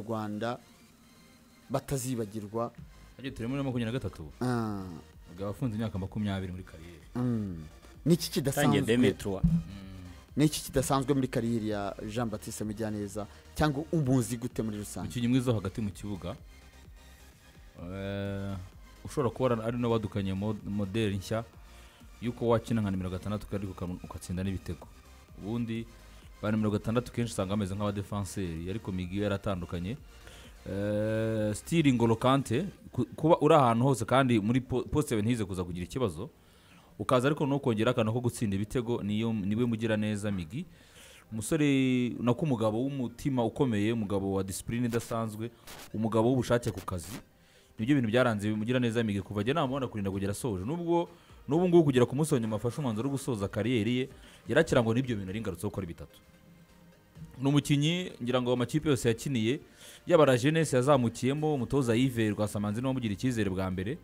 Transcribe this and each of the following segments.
rwanda batazibagirwa Ariko turi muri makumyabiri na gatatu Ah, ubwo abafunze imyaka makumyabiri muri kariyeri mm. niki tangiye kidasanzwe demetruwa niki kidasanzwe muri kariyeri ya jean baptiste mujyaneza cyangwa umuzi gute muri rusange umukinnyi mwiza wo hagati mu kibuga Eh, ushobora kuba ari n'abadukanye moderi nshya y'uko wakina nka nimero gatandatu kandi uka- ugatsinda n'ibitego ubundi ba nimero gatandatu kenshi usanga bameze nk'abadefanseri ariko migi yaratandukanye Eh, stili ngolo kante ku- kuba uri ahantu hose kandi muri po- poste ntize kuza kugira ikibazo ukaza ariko no kongera akantu ko gutsinda ibitego niyo niwe mugira neza migi umusore nako umugabo w'umutima ukomeye umugabo wa disipurine idasanzwe umugabo w'ubushake ku kazi nibyo bintu byaranze bimugira neza migi kuva ajya namubona kurinda kugera asoje nubwo n'ubu ngubu kugera ku munsi wa nyuma afashe umwanzuro wo gusoza kariyeri ye yarakirangwa n'ibyo bintu ari ingarutse gukora bitatu ni umukinnyi ngira ngo amakipe yose yakiniye yaba la jeunesse yazamukiyemo umutoza yves rwasamanzi niwe wamugirira icyizere bwa mbere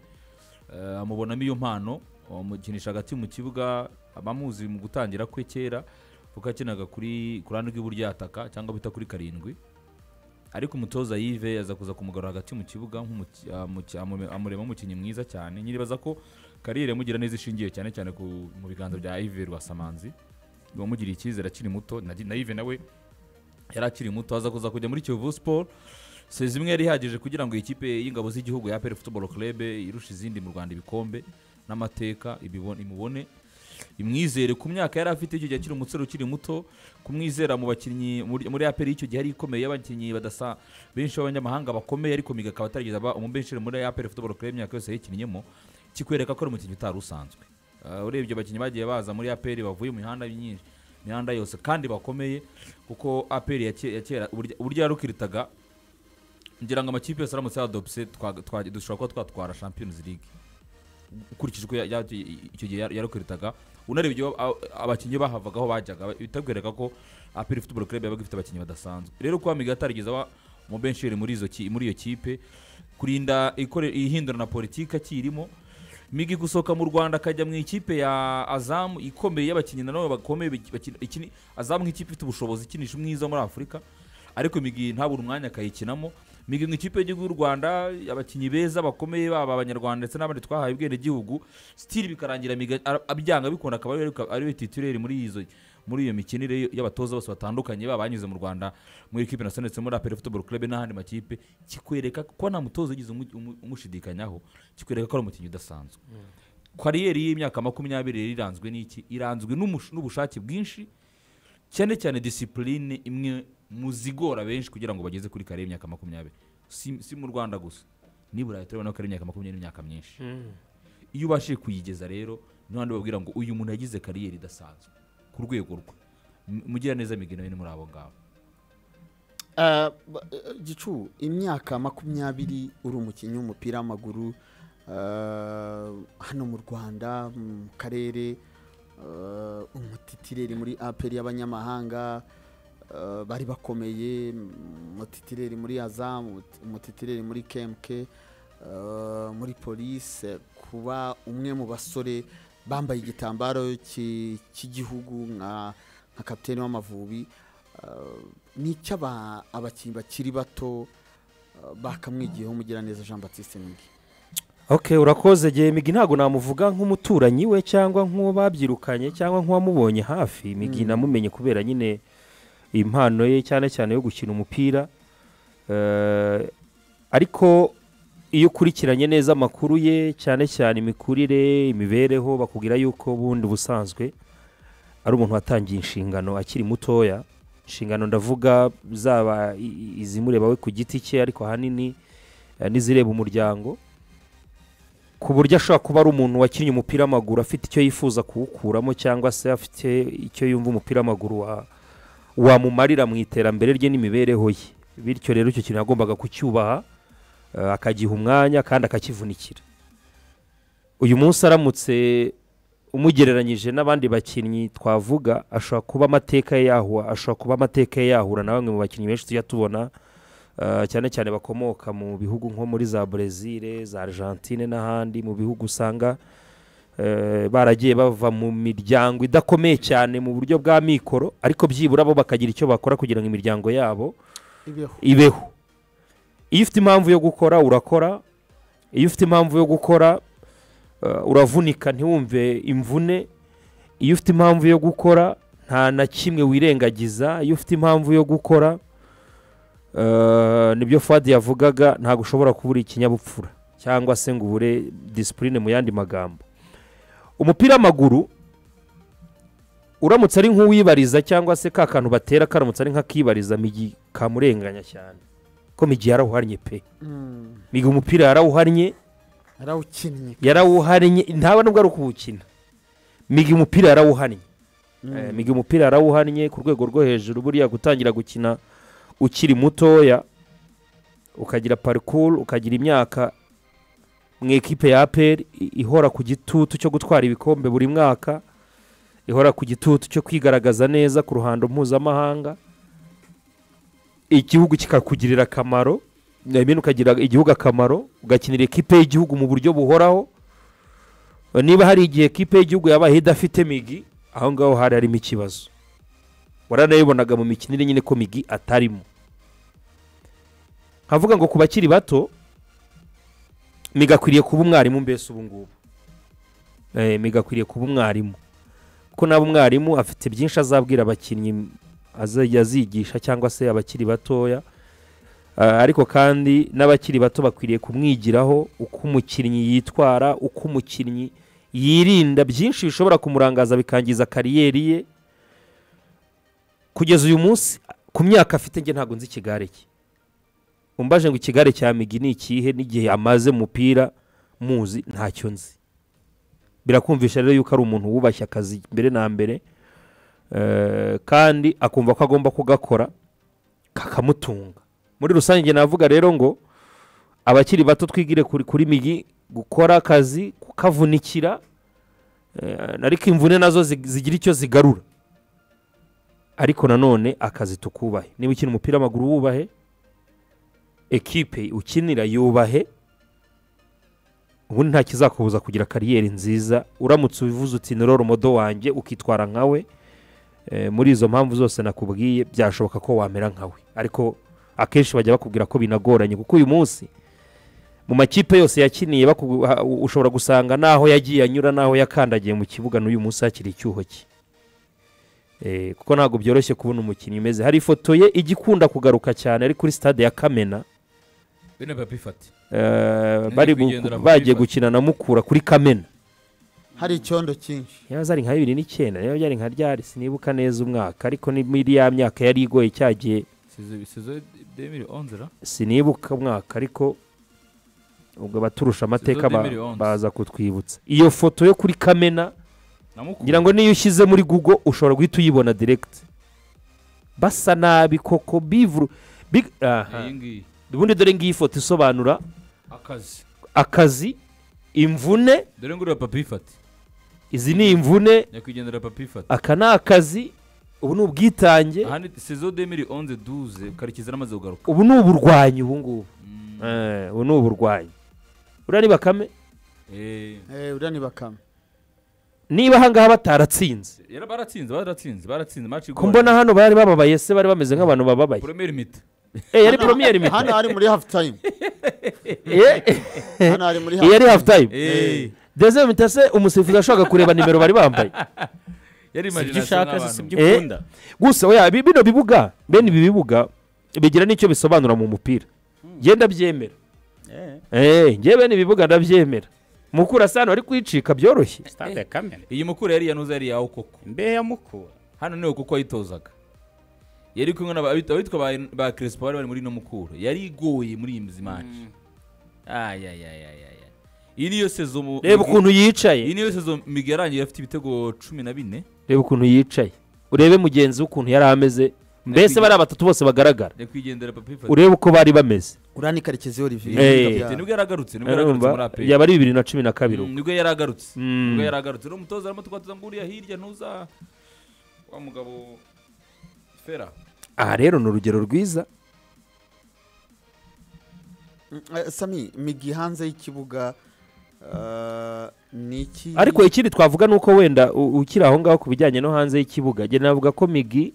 Eh, amubonamo iyo mpano amukinisha hagati mu kibuga abamuzi mu gutangira kwe kera kuko yakinaga kuri ku ruhande rw'iburyo yataka cyangwa bita kuri karindwi ariko umutoza yive aza kuza kumugarura hagati mu kibuga nk'umuki- amuki- amume- amurema umukinnyi mwiza cyane nyiribaza ko kariyeri yamugira neza ishingiye cyane cyane ku, mu biganza bya ive rwasamanzi wamugiriye icyizere akiri muto na na ive nawe yari akiri muto aza kuza kujya muri kiyovu siporo sezi imwe yari ihagije kugira ngo ikipe y'ingabo z'igihugu ya aperi futuboro kerebe irushe izindi mu rwanda ibikombe n'amateka ibibone- imubone imwizere ku myaka yari afite icyo gihe akiri umusore ukiri muto kumwizera mu bakinnyi muri muri aperi icyo gihe yari ikomeye y'abakinnyi badasa benshi b'abanyamahanga bakomeye ariko miga akaba atarigeze aba umubenshi muri aperi futuboro kerebe imyaka yose yayikinnyemo kikwereka ko ari umukinnyi utari usanzwe Uh, urebye abakinnyi bagiye baza muri aperi bavuye mu mihanda myinshi imihanda yose kandi bakomeye kuko aperi ya ke- ya kera uburyo- uburyo yarukiritaga ngira ngo amakipe yose aramutse yadopse twa- twa- dushobora kuba twatwara champions league ukurikije uko ya- ya- icyo gihe yar- yarukiritaga unarebye ibyo a- abakinnyi bahavagaho bajyaga bitakwereka ko aperi football club yabaga ifite abakinnyi badasanzwe rero kuba miga atarigeze aba mu bensheri muri izo ki- muri iyo kipe kurinda ikore- ihindurana politiki akirimo migi gusohoka mu rwanda akajya mu ikipe ya azamu ikomeye y'abakinnyi nanone bakomeye bakina- ikini- azamu nk'ikipe ifite ubushobozi ikinisha umwiza muri afurika ariko migi ntabura umwanya akayikinamo migi mu ikipe y'igihugu y'u rwanda abakinnyi beza bakomeye baba abanyarwanda ndetse n'abandi twahaye ubwenegihugu sitiri bikarangira Miga ara- abyanga bikunda akaba ari we- ari we titireri muri izo muri iyo mikinire y'abatoza bose batandukanye baba banyuze mu rwanda muri ikipe nasionali ndetse muri aperi futuboro club n'ahandi makipe kikwereka ko nta mutoza ugize umu- umu- umushidikanyaho kikwereka ko ari umukinnyi udasanzwe kariyeri y'imyaka makumyabiri rero iranzwe n'iki iranzwe n'umush- n'ubushake bwinshi cyane cyane disipurine imwe mu zigora benshi kugira ngo bageze kuri kare y'imyaka makumyabiri si, si mu rwanda gusa ni burayi turabona ko ari imyaka makumyabiri n'imyaka myinshi iyo ubashije kuyigeza rero niho handi babwira ngo uyu muntu yagize kariyeri idasanzwe ku rwego rwe M- mugira neza migina ni muri abo ngabo Ah, ba- eh, gicu imyaka makumyabiri uri umukinnyi w'umupira w'amaguru ah, hano mu rwanda mu karere ah, umutitireri muri aperi y'abanyamahanga ah, bari bakomeye umutitireri muri azamu umutitireri muri kemke ah, muri polise kuba umwe mu basore bambaye igitambaro ki- cy'igihugu nka nka kapitene w'amavubi ni icyo aba- abakinnyi bakiri bato uh, bakamwigiyeho umugiraneza jean baptiste migi okay urakoze gihe migi ntabwo namuvuga nk'umuturanyi we cyangwa nk'uwo babyirukanye cyangwa nk'uwamubonye hafi migi namumenye kubera nyine impano ye cyane cyane yo gukina umupira Eh, ariko iyo ukurikiranye neza amakuru ye cyane cyane imikurire imibereho bakubwira yuko bundi ubusanzwe ari umuntu watangiye inshingano akiri mutoya inshingano ndavuga zaba i- i- izimureba we ku giti cye ariko ahanini eh, n'izireba umuryango ku buryo ashobora kuba ari umuntu wakinnye umupira w'amaguru afite icyo yifuza kuwukuramo cyangwa se afite icyo yumva umupira w'amaguru wa- wamumarira mu iterambere rye n'imibereho ye bityo rero icyo kintu yagombaga kucyubaha eh, akagiha umwanya kandi akakivunikira uyu munsi aramutse umugereranyije n'abandi bakinnyi twavuga ashobora kuba amateka ye yahura ashobora kuba amateka ye yahura na bamwe mu bakinnyi benshi tujya tubona Uh, cyane cyane bakomoka mu bihugu nko muri za Brezil za Argentine n'ahandi mu bihugu usanga uh, baragiye bava mu miryango idakomeye cyane mu buryo bwa mikoro ariko byibura bo bakagira icyo bakora kugira ngo imiryango yabo ibeho ibeho iyo ufite impamvu yo gukora urakora iyo ufite impamvu yo gukora uh, uravunika ntiwumve imvune iyo ufite impamvu yo gukora nta na kimwe wirengagiza iyo ufite impamvu yo gukora uh, nibyo fadi yavugaga ntabwo ushobora kubura ikinyabupfura cyangwa se ngo ubure disipurine mu yandi magambo umupira w'amaguru uramutse ari nk'uwibariza cyangwa se ka kantu batera karamutse ari nk'akibariza migi kamurenganya cyane ko migi yarawuhannye pe Mm. migi umupira yarawuhannye yarawukinnye yarawuhannye ntabwo nubwo ari ukuwukina migi umupira yarawuhannye Eh, migi umupira yarawuhannye ku rwego rwo hejuru buriya gutangira gukina ukiri mutoya ukagira parikuru ukagira imyaka mu ikipe ya aperi ihora ku gitutu cyo gutwara ibikombe buri mwaka ihora ku gitutu cyo kwigaragaza neza ku ruhando mpuzamahanga igihugu kikakugirira akamaro I mean ukagira igihugu akamaro ugakinira ikipe y'igihugu mu buryo buhoraho niba hari igihe ikipe y'igihugu yabaye idafite migi aho ngaho hari harimo ikibazo waranayibonaga mu mikinire nyine ko migi atarimo nkavuga ngo ku bakiri bato migi akwiriye kuba umwarimu mbese ubu ngubu Eh, migi akwiriye kuba umwarimu kuko nawe umwarimu afite byinshi azabwira abakinnyi azajya azigisha cyangwa se abakiri batoya Ah, ariko kandi n'abakiri bato bakwiriye kumwigiraho uko umukinnyi yitwara uko umukinnyi yirinda byinshi bishobora kumurangaza bikangiza kariyeri ye kugeza uyu munsi ku myaka afite njye ntabwo nzi ikigare cye umbaje ngo ikigare cya migi ni ikihe n'igihe amaze mu mupira muzi ntacyo nzi birakumvisha rero yuko ari umuntu wubashye akazi mbere na mbere eh, kandi akumva ko agomba kugakora kakamutunga muri rusange njye navuga rero ngo abakiri bato twigire kuri, kuri migi gukora akazi kukavunikira eh, ariko imvune nazo zi- zigira icyo zigarura ariko nanone akazi tukubahe niba ukina umupira w'amaguru wubahe ekipe ukinira yubahe ubundi nta kizakubuza kugira kariyeri nziza uramutse ubivuze uti ni roro modo wanjye ukitwara nkawe eh, muri izo mpamvu zose nakubwiye byashoboka ko wamera nkawe ariko akenshi bajya bakubwira ko binagoranye kuko uyu munsi mu makipe yose yakiniye bakugu- ha- u- ushobora gusanga n'aho yagiye anyura n'aho yakandagiye mu kibuga n'uyu munsi hakiri icyuho cye Eh, kuko ntabwo byoroshye kubona umukinnyi umeze hari ifoto ye ijya ikunda kugaruka cyane ari kuri sitade ya kamena bene papa ifate Eh, bari gu- kugendera mu bagiye FIFA. gukina na mukura kuri kamena hari icyondo cyinshi yaba zari nka bibiri n'icyenda niba byari nka ryari sinibuka neza umwaka ariko ni muri ya myaka yari igoye cyagiye sizo sizo demiri onzera sinibuka umwaka ariko ubwo abaturusha amateka ba- 2011. baza kutwibutsa iyo foto yo kuri kamena ngira ngo niyo ushyize muri google ushobora guhita uyibona direct basa nabi koko bivuru big aha iyi ngiyi ubundi dore ngiyi foto isobanura akazi akazi imvune dore ngo uriya papa ifate izi ni imvune nyakwigendera papa ifate aka ni akazi ubu ni ubwitange aha ni sizo demiri onze duze karekezi yaramaze kugaruka ubu ni uburwanyi ubu ngubu Mm, Eh, ubu ni uburwanyi uriya ni bakame eh, Eh, uriya ni bakame niba ahangaha bataratsinze yara- baratsinze baratsinze baratsinze match ko mbona hano bari bababaye se bari bameze nk'abantu bababaye premier mita Eh, yari premier mita hano hari muri hafu tayimu Eh, hano hari muri iyi yari half time eh deuxième mita se umusifuzi yashaka kureba nimero bari bambaye yari sibyo imagination ushaka se sibyo n'abantu Eh. ukunda gusa oya bi- bino bibuga bene ibi bibuga bigira n'icyo bisobanura mu mupira njye ndabyemera Eh, Eh, njye bene ibibuga ndabyemera mukura sano wari kwicika byoroshye stade ya kamena iyi mukuru yari yanuza yari yawe koko imbehe ya mukura hano niwe kuko ayitozaga yari kumwe n'aba- abit- abitwa ba- ba crespo bari bari muri ino mukura yari igoye muri iyi mizimanje ayayayayaya iyi niyo sezo mu- reba ukuntu iyi yicaye niyo sezo migi yarangiye afite ibitego cumi na bine reba ukuntu yicaye urebe mugenzi we ukuntu yari ameze mbese bariya batatu bose bagaragara nyakwigendera papa ifate urebe uko bari bameze uriya ni karekezi Eh. olivier nibwo yaragarutse nibwo yaragarutse muri urumva aperi yaba ari bibiri na cumi na kabiri ubwo nibwo yaragarutse Mm. nibwo yaragarutse rero umutoza arimo twatuza ngo uriya hirya ntuza wa mugabo fera aha rero ni urugero rwiza Eh, sami migi hanze y'ikibuga eh, ni iki ariko ikindi twavuga ni uko wenda u- ukiri aho ngaho ku bijyanye no hanze y'ikibuga njye navuga ko migi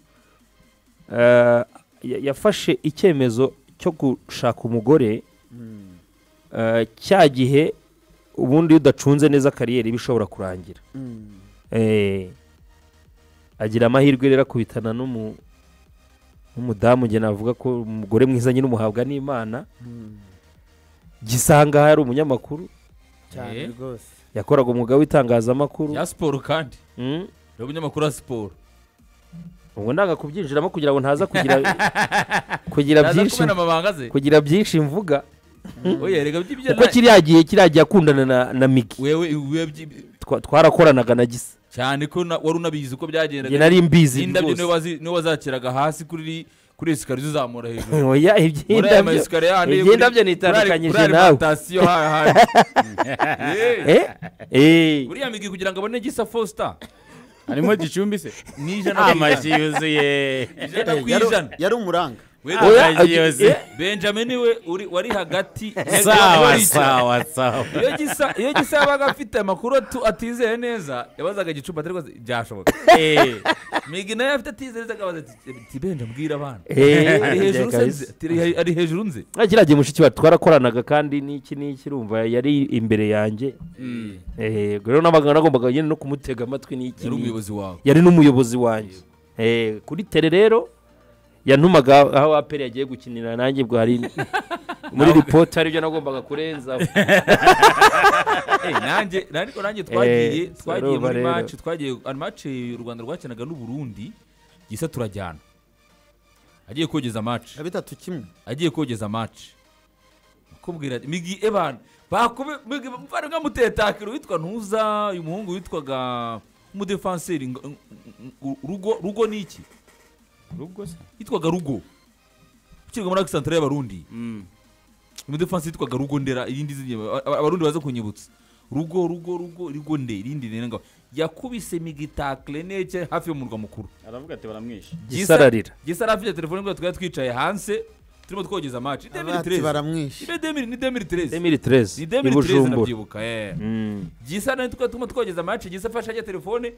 eh, ya- yafashe icyemezo cyo gushaka umugore eh, cya gihe ubundi iyo udacunze neza kariyeri iba ishobora kurangira Mm. Eh, agira amahirwe rero akubitana n'umu- n'umudamu njye navuga ko umugore mwiza nyine umuhabwa n'imana Mm. gisanga hari umunyamakuru cyane Eh? rwose yakoraga umwuga w'itangazamakuru ya siporo kandi Mm. ni umunyamakuru wa siporo ubwo nanga kubyinjiramo kugira ngo ntaza kugira kugira Yaza byinshi kubera amabanga ze kugira byinshi mvuga oya rega by'ibyo kuko na- kiriya gihe kiriya gihe akundana na, na migi wewe wewe by'i- Twa- twarakoranaga na gisa cyane ko na- wari unabizi uko njye byagendaga nari mbizi indabyo niwe rwose wazi- niwe wazakiraga hasi kuri kuri esikariye uzamura hejuru oya muri aya iby'indabyo masikariye handi kuri- iby'indabyo ndabyo kuri ari- nitandukanyije kuri nawe. alimantasiyo haya haya. Eh, eh eh buriya migi kugira ngo abone gisa fosita harimo gicumbi se ni ijana ku amaji yuzuye ijana ku Yari- ijana yari umuranga Wega, oya Amaji yuzuye eh, benjamin we uri- wari hagati sawa sawa sawa iyo gisa iyo gisa yabaga afite amakuru atu- atizeye neza yabazaga igicupa atari rwose byashoboka Eh, migi nayo afite atizeye neza akabaza ati "Ti benja mbwira abana eh, ari hejuru se kabisa. nzi?" Ati, "Ari he- ari hejuru nzi Ah, kiriya gihe mushiki wacu twarakoranaga kandi n'iki n'iki urumva yari imbere yanjye eh ubwo rero nabaga nagombaga nyine no kumutega amatwi n'iki yari n'iki umuyobozi wawe yari n'umuyobozi wanjye Eh, kuri tere rero yantumaga aho aperi yagiye gukinira nanjye ubwo hari muri ripoti hari ibyo nagombaga kurenza Eh, nanjye nanjye ariko nanjye twagiye Eh, twagiye urumva muri rero. maci twagiye maci u rwanda rwakinaga n'uburundi gisa turajyana agiye kogeza maci na bitatu kimwe agiye kogeza maci akubwira ati migi ebana bakube migi mvana nka mutetakiro witwa ntuza uyu muhungu witwaga umudefanseri ngo- ng- ng- rugo rugo ni iki rugo se yitwaga rugo ukirwa muri akisantara y'abarundi Mm. umudefansi yitwaga rugo ndera irindi zina aba- abarundi baza kunyibutsa rugo rugo rugo rugo nde irindi rero ngo yakubise migitakire nece hafi y'umurwa mukuru aravuga ati baramwishe gisararira gisara afite telefone ngo twari twicaye hanze turimo twogeza amaci abati baramwishe ni demiri tereze emiri tereze ni i demiri tereze bujumbura ndabyibuka eh. Mm. gisa nawe tukaba turimo twogeza amaci gisa afashe ajya telefone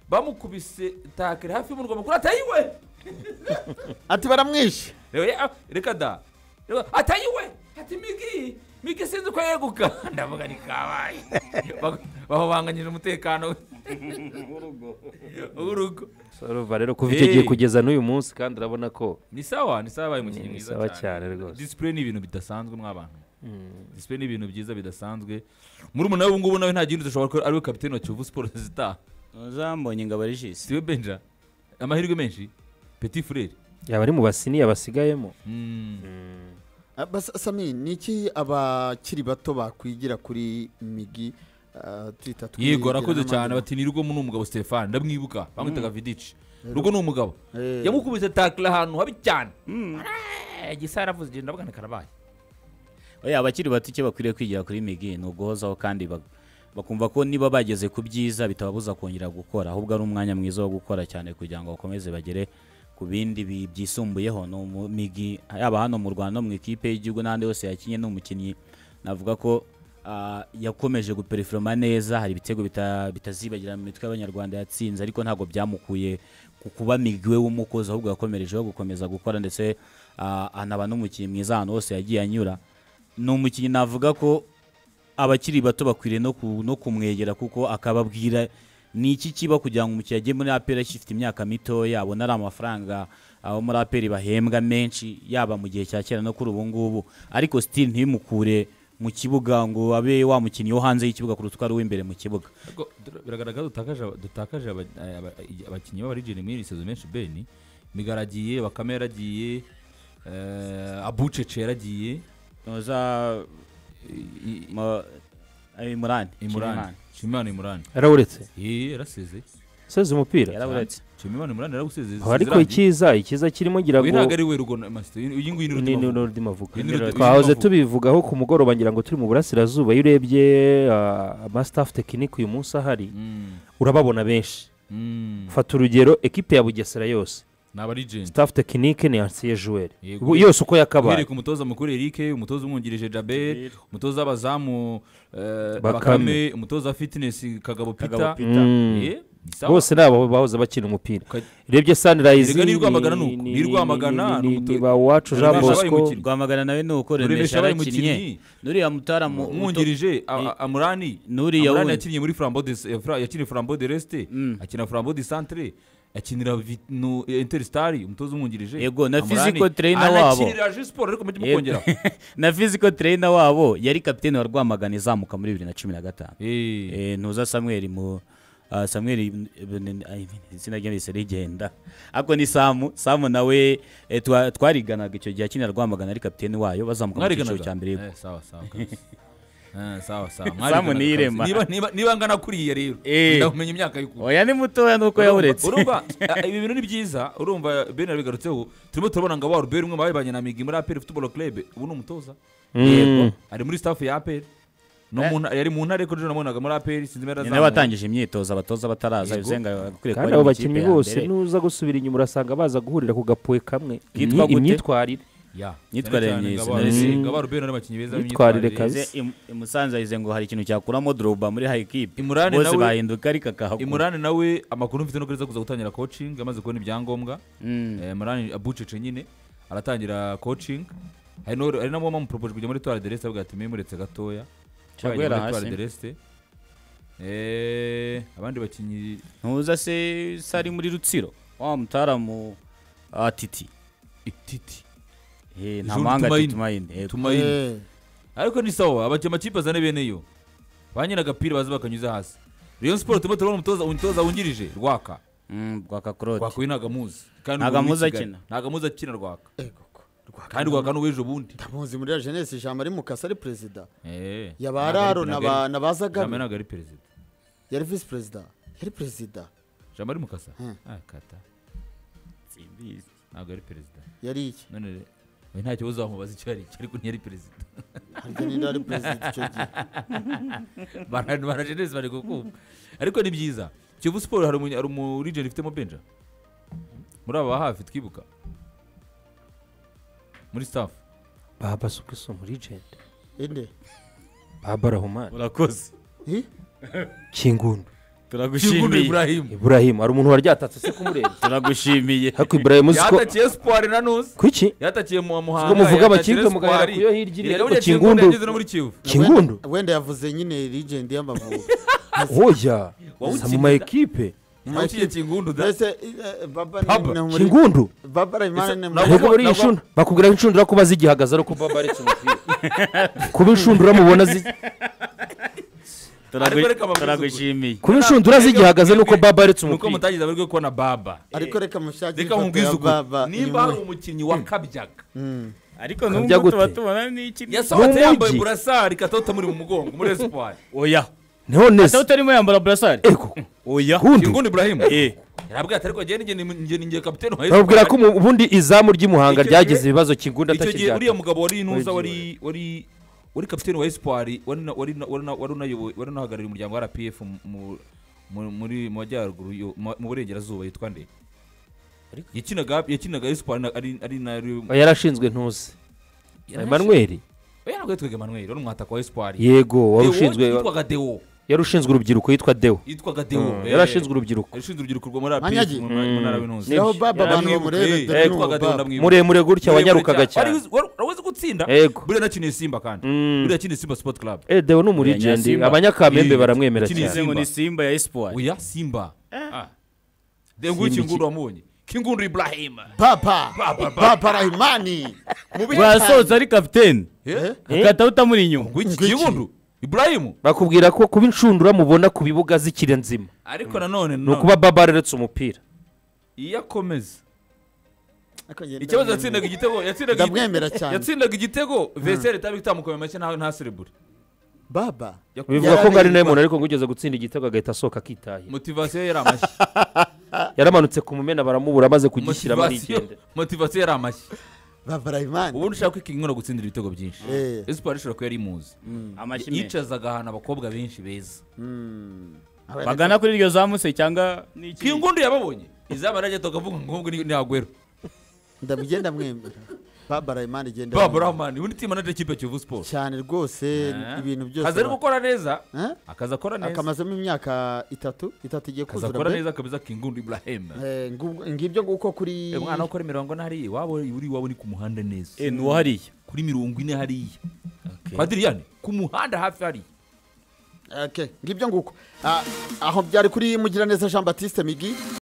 bamukubise takire hafi y'umurwa mukuru atayiwe ati baramwishe reba ye- ah, reka da Reba- atayiwe ati migi migi sinzi uko yeguka ndavuga ni kabaye Bag- bahubanganyije umutekano w'urugo So, urumva rero kuva icyo gihe Eh. kugeza n'uyu munsi kandi urabona ko ni sawa ni sawa yabaye umukinnyi Ni mwiza sawa cyane cyane rwose. disipure ni ibintu bidasanzwe mw'abantu disipure ni ibintu byiza bidasanzwe muri umuntu ubu ngubu nawe nta gihindi dushobora kuba ariwe kapitene wa kiyovu siporo zitaha uzambonye ngo abarishise siwe benja amahirwe menshi peti fureri yaba ari mu basiniya basigayemo Ah, bas- sami ni iki abakiri bato bakwigira kuri migi ah, tuyita yego twigira arakoze n'amazina. cyane bati ni rugo ni umugabo stefani ndamwibuka bamwitaga vidici rugo ni umugabo Eh, yamukubise takira ahantu habi cyane Eh, gisa yaravuze igenda abagana karabaye oya abakiri bato icyo bakwiriye kwigira kuri migi ni uguhozaho kandi bak- bakumva ko niba bageze ku byiza bitababuza kongera gukora ahubwo ari umwanya mwiza wo gukora cyane kugira ngo bakomeze bagere ku bindi bi- byisumbuyeho ni umu- migi yaba hano mu rwanda no mu ikipe y'igihugu n'ahandi hose yakinnye ni umukinnyi navuga ko ah, yakomeje guperifoma neza hari ibitego bita- bitazibagira mu mitwe y'abanyarwanda yatsinze ariko ntabwo byamukuye ku kuba migi we w'umukozi ahubwo yakomerejeho gukomeza gukora ndetse ah, anaba n'umukinnyi mwiza ahantu hose yagiye anyura ni umukinnyi navuga ko abakiri bato bakwiriye no ku- no kumwegera kuko akababwira ni iki kiba kugira ngo umukiriya ajye muri aperi agifite imyaka mitoya abona ari amafaranga abo muri aperi bahembwa menshi yaba mu gihe cya kera no kuri ubu ngubu ariko sitiri ntibimukure mu kibuga ngo abe wa mukinnyi wo hanze y'ikibuga kuruta uko ari uw'imbere mu kibuga Ariko dura- biragaragara dutakaje aba- dutakaje aba- eh, aba- eh, abakinnyi b'abarijeni muri iri sezo menshi beni migaragiye bakame yaragiye eh, abucece yaragiye noza ma- eh, imurani imurani nshimimana imurani yarabonetse Eh, yaraseze useze umupira yaraburetse nshimimana imurani yarawusezeye Aha ariko icyiza icyiza kirimo ngira uyu ngo ntabwo ari we rugo na masito uyu nguyu ni ni rugo n'ururimi avuga Ni n'ururimi twahoze avuga. tubivugaho ku mugoroba ngira ngo turi mu burasirazuba iyo urebye ah, amasitafu tekinike uyu munsi ahari urababona benshi fata urugero ekipe ya bugesera yose ni abarijeni sitafu tekinike ni ansiye juweri Yego. Ubu yose uko yakabaye uhereye ku mutoza mukuru eric umutoza umwungirije jabel umutoza w'abazamu eh, Bakame. bakame umutoza wa fitinesi kagabo Kagabo pita Peter. Mm. Eh, Ni sawa. bose ni aba bahoze bakina umupira Uka- rebye sunrise Erega ni Rwamagana ni- ni uku. ni- Ni Rwamagana ni- ni ni- umuto- ni ba wacu Rwamagana jean yabaye bosco umukinnyi. rwamagana nawe ni uko Ruremesha renesha yabaye yarakinnye umukinnyi. nuriya mutaramu umwungirije a- a- amurani Nuriya amurani wundi. yakinnye muri frambo de eh, Fra- yakinnye frambo de resite akina frambo de santere akinira Vit- no- eh, interstari umutoza umwungirije Yego, na Amurani physical trainer wabo. anakinira Rayon Sports, ariko mujye Yego. mukongeraho. na physical trainer wabo yari kapitene wa rwamagana izamuka muri bibiri na cumi na gatanu Eh, Eh, ntuza samweli mu ah, samweli eh, ay, izina rye rihise rigenda ariko ni samu samu nawe eh, twa- twariganaga icyo gihe akinira rwamagana ari kapitene wayo bazamuka mu cyiciro mwariganaga cya mbere yego. Eh, sawa sawa kabisa. Eh, sawa sawa Samu mwariganaga niyirema. kabisa. niba niba niba ngana kuriya rero Eh. ndakumenya imyaka y'ukuri oya ni mutoya nuko yawuretse urumva urumva, ibi bintu ni byiza urumva ben yabigarutseho turimo turabona ngo wa ruberi umwe mu babanye na migi muri aperi futuboro club ubu ni umutoza Mm. ari muri staff ya aperi no Eh. mu nta- yari mu ntare ko ejo nabonaga muri aperi sinzi impera ni zaho. nawe watangije imyitozo abatoza bataraza Yego. bizenga akwiye kuba kandi ari abo mu bakinnyi ikipe ya bose mbere. nuza gusubira inyuma urasanga baza guhurira ku gapuwe kamwe Kitwa Ni gute? imyitwarire Ya, Myitwarire cyane cyane myiza. Ngaba- Mm. Ngaba Rubeni ari abakinnyi beza Myitwarire b'imyitwarire. kabisa. Ize- Im- i Musanze yahize ngo hari ikintu cyakuramo Drogba muri high kipe Imurane bose nawe- bahinduka ariko akahakura imurani nawe amakuru mfite no kuri zo kuza gutangira coaching amaze kubona ibyangombwa Eh, Imurani abucece nyine aratangira coaching hari no- hari nabo bamuporopoje kujya muri Etoile de Reste avuga ati "Mwe muretse gatoya Cyangwa Twajya muri yari Etoile hasi. de Reste." Eh, abandi bakinnyi ntuza se se ari muri rutsiro wa mutaramu ah, titi ititi Eh, nta Jules mahanga Tumaini. tumayine yego tumayini Eh, ariko ni sawa abaki- amakipe azane bene yo ba nyiri agapira baza bakanyuza hasi Rayon Sport turimo turabona umutoza umutoza wungirije rwaka Mm, rwa kakoroti rwaka uyu ntabwo amuzi kandi Ntabwo ubu ni amuzi Kigali. akina. ntabwo amuzi akina rwaka ego ko. Rwaka- kandi rwaka n'uw'ejo bundi ndamuzi muri la jeunesse ijambo ari mukasa ari perezida Eh, yaba ntabwo ari- araro ntabwo ari- na ba Jambo zagabe ntabwo ari perezida yari visi perezida yari perezida jambo ari mukasa Hmm. Ah, kata Simbizi. ntabwo ari perezida yari iki none re- we nta kibazo wamubaza icyo ari cyo ariko ntiyari perezida harya ninde wari perezida icyo gihe Bara- bara Jeunesse bari kukumva ariko ni byiza kivu siporo hari umunya- hari umurijeni ifitemo benja muri aba hafi twibuka muri staff baba sukiso muri jende inde baba rahumani urakoze Hi? kingundu turagushimiye iburahimu ibrahim hari umuntu waryatatse se kumureba turagushimiye ariko ibrahim uzi ko yatakiye siporo na nusi kuki yatakiye mu Ubwo muhanga muvuga yatakiye amakipe muganira Espoir. ku yo hirya iriya, Erega ariko burya Kingundu Kingundu- yageze no muri kivu kingundu Wenda- wenda yavuze nyine legend y'amavubi hoya Wawutsinda. mu ma ekipe nawe ukiye kingundu da mbese eh, baba Baba. ni- ni muri kingundu babara imana ni muri Nabwo- Mbega buriya nabwo- inshundura bakubwira ko inshundura kuba zigihagaze ariko baba aretse umupira kuba inshundura mubona zi- Turagu- Ariko reka babwize turagushimiye kuba inshundura zigihagaze nuko baba aretse nuko umupira mutagize abaryo kubona baba ariko reka mushakire reka ifoto mubwize ya ukuri baba nimba hari umukinnyi wakabyaga ariko Kabya n'ubwo tuba gute? tubona n'iki yasohotse Mu yambaye mujyi. burasari katoto muri mu mugongo muri esipari oya none se ataba utarimo yambara burasari ego oya gundi kingundu iburahimu Eh, yarabwira ati ariko njye ni njye- njye ni njye kapitene wa babwira ko mu- ubundi izamu ry'imuhanga Icyo ryagize gihe- ibibazo kingundu icyo gihe uriya atakiryaga mugabo wari nuza Origi wari wari wari kapitene wa esipari wari na- wari na- wari na- wari unayoboye- wari unahagarariye umuryango wa rpf mu- mu- mu- muri mu majyaruguru yo- mu mu burengerazuba yitwa nde Ariko- yakinaga yakinaga esipari na- ari ari na yarashinzwe ntuzi emanuweli oya ntabwo yitwaga emmanuel wari umwataka wa esipari yego wari Deo ushinzwe yitwaga deo yari ushinzwe urubyiruko yitwa deo yitwaga deo Mm, eh. yari ashinzwe urubyiruko yashinze urubyiruko rwo muri Manyagi. APR mu mu ntara y'intuzi Niho baba abantu bamurebe dore ni uwo baba. muremure gutya wanyarukaga cyane wari uzi gutsinda Yego. buriya nakiniye simba kandi Mm. buriya yakiniye simba sport club Eh, deo ni umurigendi Abanyasimba. abanyakamembe Eh, baramwemera ikindi cyane nize ngo ni simba ya espoir oya simba Ah. dore nguyu Simba kingundu wamubonye kingundu ibrahim baba baba rahimani rwasohotse ari kapitene Eh? agahita utamuri inyuma nguyu iki kingundu ibrahim bakubwira ko kuba inshundura mubona ku bibuga zikiri nzima ariko nanone ni no- ukuba baba areretse umupira iyo akomeza ikibazo yatsindaga igitego yatsindaga igitego- ndamwemera cyane yatsindaga igitego veseri itaba itamukomeye amashyi nta nta serebure baba Yakuze. bivuga ko ngo ari nawe Yararengwa. muntu ariko ngo ugeze gutsinda igitego agahita asohoka akitahira motivasiyo yari amashyi yaramanutse ku mumena baramubura amaze kugishyiramo motivasiyo arigendera motivasiyo yari amashyi baba rahimani ubundi ushaka ko ikinyura gutsindira ibitego byinshi Eh. esipari ishobora kuba yari imuzi amashyi menshi yicazaga ahantu abakobwa benshi beza bagana kuri iryo zamuse cyangwa n'iki kingundu yababonye izaba rajya tukavuga ngo nkubwo ni agwero ndamugenda mwemera babara imana igenda baburahmani undi timu manager y'ikipe ya kivu siporo cyane rwose ibintu byose akazi ari gukora neza Eh? akazi akora neza akamazemo imyaka itatu itatu igiye akazi kuzura akora be neza kabisa kingundu ibrahim Eh, ngubwo- ngibyo nguko kuri Eh, umwana ukora imirongo ine hariya iwabo uri iwabo ni ku muhanda neza e ni uwahariye kuri mirongo ine hariya Okay. padiriyani ku muhanda hafi hariya Okay, ngibyo nguko Ah, aho byari kuri mugiraneza jean baptiste migi